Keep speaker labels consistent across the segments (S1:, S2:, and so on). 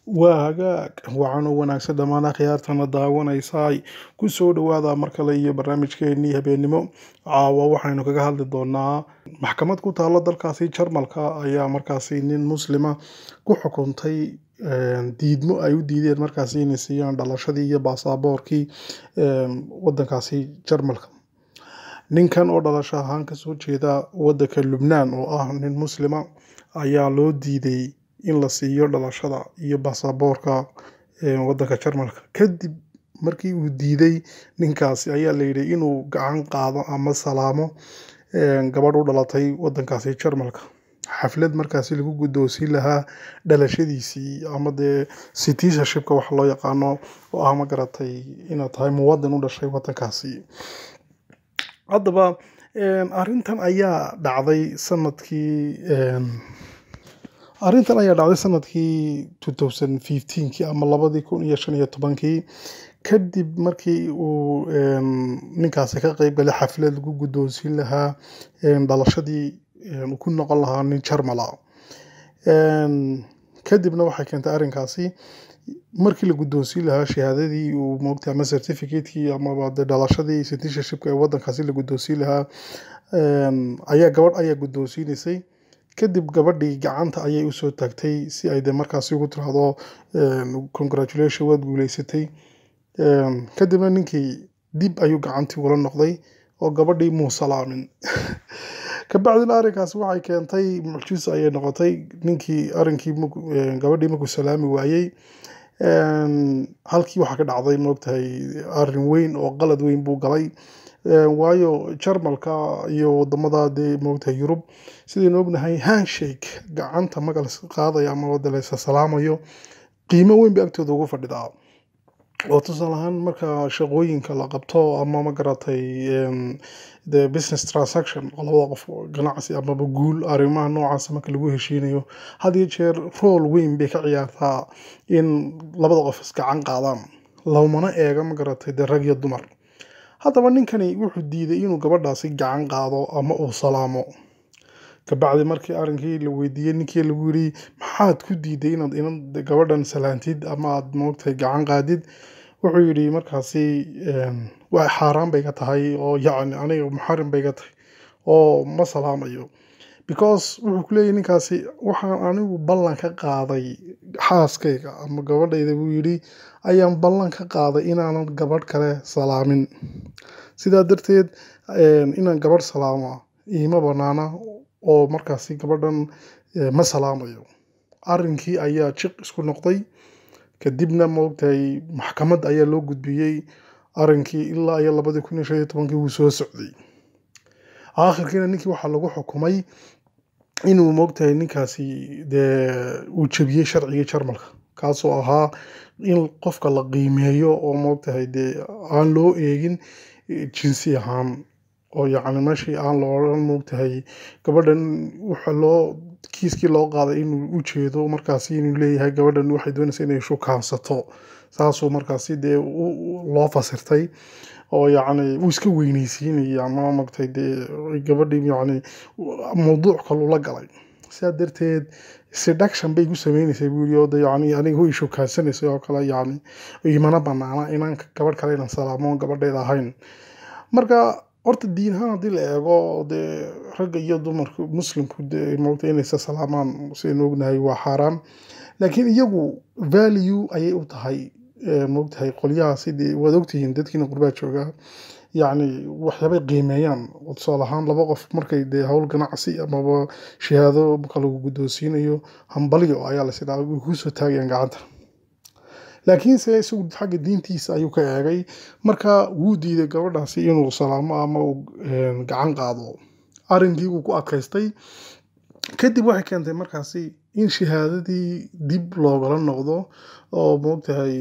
S1: waa hagaag waxaan u wanaagsan dhammaan akhyaartana daawanaysaay ku soo dhowaada mar kale iyo barnaamijkeenii habeennimo caawa waxaynu kaga hadli doonaa maxkamad ku taalo dalkaasi jarmalka ayaa markaasi nin muslima ku xukuntay diidmo ay u diideen markaasi inay siiyaan dhalashadii iyo baasaboorkii wadankaasi jarmalka ninkan oo dhalasho ahaan kasoo jeeda wadanka lubnaan oo ah nin muslima ayaa loo diiday in la siiyo dhalashada iyo baasaboorka wadanka jarmalka kadib markii uu diiday ninkaasi ayaa la yidhi inuu gacan qaado ama salaamo gabadh u dhalatay wadankaasi jarmalka xaflad markaasi lagu guddoonsiin lahaa dhalashadiisii ama dee citizenshipka wax loo yaqaano oo ah ma garatay inaad tahay muwadin u dhashay wadankaasi haddaba arrintan ayaa dhacday sanadkii arrintan ayaa dhacday sanadkii two thousand fifteenkii ama labadii kun iyo shan iyo tobankii kadib markii uu ninkaasi ka qeyb galay xaflad lagu guddoonsiin lahaa dhalashadii uu ku noqon lahaa nin jarmala kadibna waxay keentay arrinkaasi markii la guddoonsiin lahaa shahaadadii uu moogtay ama certificate-kii amaba de dhalashadii citizenshipka ee wadankaasi la guddoonsiin lahaa ayaa gabadh ayaa guddoonsiinaysay kadib gabadhii gacanta ayay usoo taagtay si ay de markaasi ugu tiraahdo congratulation waad guuleysatay kadibna ninkii dib ayuu gacantii ula noqday oo gabadhii muu salaamin kabacdina arrinkaasi waxay keentay mucjiso ayay noqotay ninkii arrinkii gabadhii markuu salaami waayey halkii waxaa ka dhacday moogtahay arrin weyn oo qalad weyn buu galay waayo jarmalka iyo wadamada dee moogtahay yurub sidaynu ognahay handshake gacanta maga la qaadaya ama wada la isa salaamayo qiimo weyn bay agtooda ugu fadhidaa oo tusaale ahaan marka shaqooyinka la qabto ama ma garatay the business transaction labada qof ganacsi amaba guul arrimaha noocaas marka lagu heshiinayo had iyo jeer rool weyn bay ka ciyaartaa in labada qof isgacan qaadaan lamana eega ma garatay de rag iyo dumar haddaba ninkani wuxuu diiday inuu gabadhaasi gacan qaado ama uu salaamo kabacdi markii arrinkii la weydiiyey ninkii lagu yiri maxaad ku diiday inaad inan gabadhan salaantid ama aad moogtahay gacan qaadid wuxuu yidhi markaasi waa xaaraan bay ka tahay oo yacni aniga muxarim bay ka tahay oo ma salaamayo because wuxuu ku leeyahy ninkaasi waxaan anigu ballan ka qaaday xaaskayga ama gabadhayda buu yidhi ayaan ballan ka qaaday inaanan gabadh kale salaamin sidaa darteed inaan gabadh salaama iima banaana oo markaasi gabadhan ma salaamayo arrinkii ayaa jiq isku noqday kadibna moogtahay maxkamad ayaa loo gudbiyey arrinkii ilaa iyo labadii kun iyo shan iyo tobankii wuu soo socday aakhirkiina ninkii waxaa lagu xukumay inuu moogtahay ninkaasi dee uu jebiyey sharcigii jarmalka kaasoo ahaa in qofka la qiimeeyo oo moogtahay dee aan loo eegin jinsi ahaan oo yacni meeshii aan la odhan moogtahay gabadhan waxa loo kiiskii loo qaaday inuu u jeedo markaasi inuu leeyahay gabadhan waxay doonaysaa inay shukaansato saasuu markaasi dee loo fasirtay oo yacni uu iska weyneysiinaya ama maogtay dee gabadhii yacni mawduuc kaluu la galay sidaa darteed seduction bay ku sameynaysay buu yidhi oo de yacni aniga way shukaansanaysa oo kale yacni imana banaana inaan gabadh kale inaan salaamo gabadheeda ahayn marka horta diin ahaan haddii la eego dee ragga iyo dumarka muslimku dee moogtay inaysa salaamaan sidaynu ognahay waa xaaraan laakiin iyagu value ayay u tahay moogtahay qolyahaasi dee waad ogtihiin dadkiina qurbaa joogaa yacni waxyaabay qiimeeyaan tusaale ahaan laba qof markay dee howl ganacsi amaba shahaado marka lagu guddoonsiinayo hambalyo ayaa las idhaha way kusoo taagayaan gacanta laakiinse isagu xagga diintiisa ayuu ka eegay marka wuu diiday gabadhaasi inuu salaamo ama uu gacan qaado arrinkii wuu ku adkaystay kadib waxay keentay markaasi in shahaadadii dib loogala noqdo oo moogtahay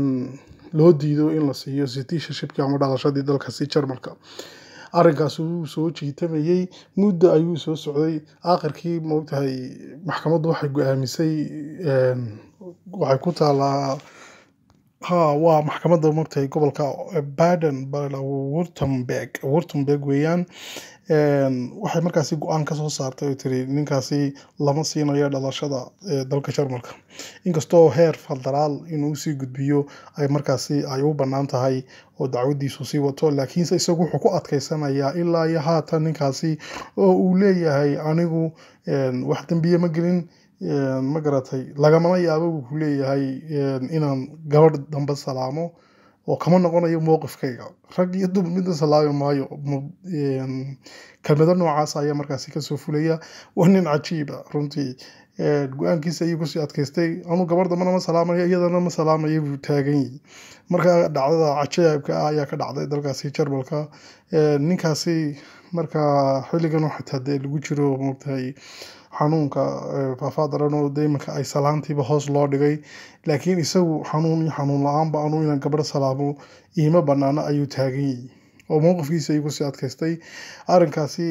S1: loo diido in la siiyo citizenshipkii ama dhalashadii dalkaasi jarmalka arrinkaas wuu soo jiitamayey muddo ayuu soo socday aakhirkii moogtahay maxkamaddu waxay go-aamisay waxay ku taalaa ha waa maxkamadda mogtahay gobolka baden wurtemberg wurtemberg weeyaan waxay markaasi go-aan ka soo saartay oo tiri ninkaasi lama siinayo dhalashada dalka jarmalka inkastoo heer federaal inuu usii gudbiyo ay markaasi ay u bannaan tahay oo dacwadiisu sii wato laakiinse isagu wuxuu ku adkaysanayaa ilaa iyo haatan ninkaasi oo uu leeyahay anigu wax dembiye ma gelin ma garatay lagamana yaabo buu ku leeyahay inaan gabadh dambe salaamo oo kama noqonayo mowqifkayga rag iyo dumar midna salaami maayo kelmado noocaas ayaa markaasi kasoo fulaya waa nin cajiiba runtii go-aankiisa ayuu kusii adkaystay anuu gabar dambena ma salaamayo iyadana ma salaamayo buu taagan yihi marka dhacdada cajaabka ah ayaa ka dhacday dalkaasi jarmalka ninkaasi marka xilligan xitaa dee lagu jiro mogtahay xanuunka faafadaran oo de iminka ay salaantiiba hoos loo dhigay laakiin isagu xanuun iyo xanuun la-aanba anuu inaan gabadh salaamo iima banaana ayuu taagan yihi oo mowqifkiisa ayuu kusii adkaystay arrinkaasi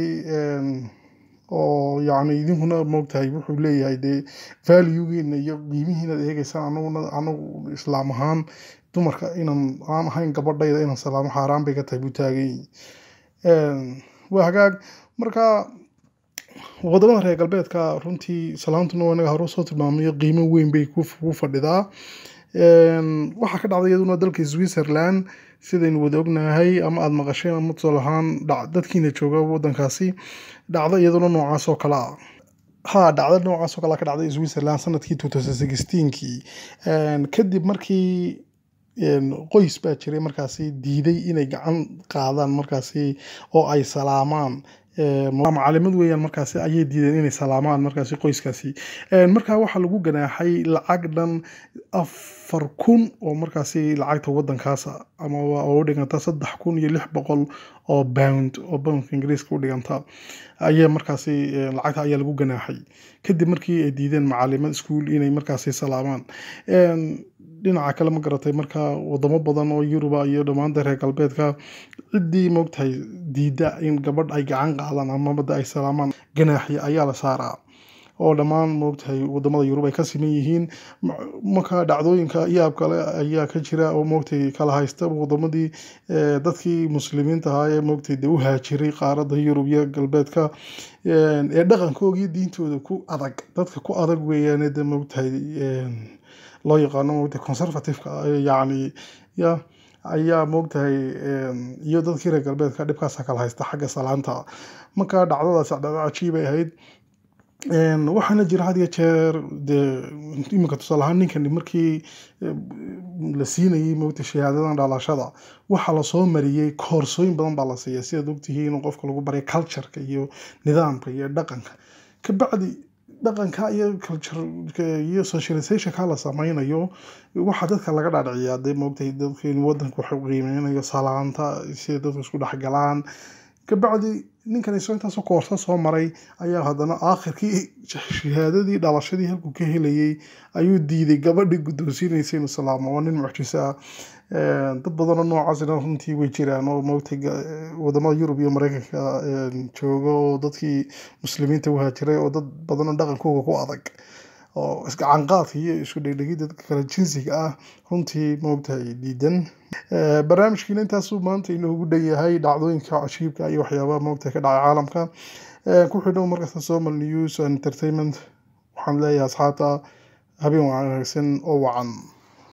S1: oo yacni idinkuna moogtahay wuxuu leeyahay dee valuegiina iyo qiimihiinaad eegeysaan anaguna anagu islaam ahaan dumarka inaan aan ahayn gabadhayda inaan salaamo xaaraan bay ka tahay buu taagan yihi waa hagaag marka wadamada reer galbeedka runtii salaantuna inaga hore soo tilmaamayo qiimo weyn bay ku fadhidaa waxaa ka dhacday iyaduna dalka switzerland sidaynu wada ognahay ama aada maqasheen ama tusaale ahaan dadkiina jooga wadankaasi dhacdo iyaduna noocaas oo kale ah ha dhacdo noocaas oo kale ka dhacday switzerland sanadkii two thousand sixteenkii kadib markii qoys baa jiray markaasi diiday inay gacan qaadaan markaasi oo ay salaamaan macalimad weeyaan markaasi ayay diideen inay salaamaan markaasi qoyskaasi markaa waxaa lagu ganaaxay lacag dhan afar kun oo markaasi lacagta wadankaasa ama oo u dhiganta saddex kun iyo lix boqol oo pound oo poundka ingiriiska u dhiganta ayaa markaasi lacagta ayaa lagu ganaaxay kadib markii ay diideen macalimad iskuul inay markaasi salaamaan dhinaca kale ma garatay marka wadamo badan oo yuruba iyo dhammaanta reer galbeedka ciddii moogtahay diidda in gabadh ay gacan qaadaan ama badda ay salaamaan ganaaxya ayaa la saaraa oo dhammaan moogtahay wadamada yurub ay ka siman yihiin marka dhacdooyinka yaab kale ayaa ka jira oo moogtahay kala haysta wadamadii dadkii muslimiinta ahaa ee moogtahay dee u haajiray qaaradda yurub iyo galbeedka ee dhaqankooga iyo diintooda ku adag dadka ku adag weeyaan de moogtahay loo yaqaano moogtahay conservativeka yacni ya ayaa moogtahay iyo dadkii reer galbeedka dhibkaasa kala haysta xagga salaanta marka dhacdadaas dhacdo cajiibay ahayd waxaana jira had iyo jeer dee iminka tusaale ahaan ninkani markii la siinayay moogta shahaadadan dhalashada waxaa lasoo mariyey koorsooyin badan baa la siiya sidaad ogtihiin in qofka lagu baray cultureka iyo nidaamka iyo dhaqanka kabacdi dhaqanka iyo cultureka iyo socializationka la sameynayo waxaa dadka laga dhaadhiciyaa dee moogtahay dadkeenu wadanka waxu qiimeynayo salaanta sida dadku isku dhexgalaan kabacdi ninkan isagoo intaasoo koorsa soo maray ayaa haddana aakhirkii shahaadadii dhalashadii halkuu ka helayay ayuu diiday gabadhii guddoonsiinaysa inuu salaamo waa nin mucjiso ah dad badanoo noocaasina runtii way jiraan oo moogtay wadamada yurub iyo mareykanka jooga oo dadkii muslimiinta wahaajiray oo dad badanoo dhaqankooga ku adag oo isgacanqaadka iyo isku dhegdhegidda dadka kale jinsiga ah runtii moogtahay diidan barnaamijkiina intaasuu maanta inoogu dhan yahay dhacdooyinka cashiibka iyo waxyaabaha moogtahay ka dhacay caalamka ku xidhow markasta somal news and entertainment waxaan leeyahay asxaabta habeen wanaagsan oo wacan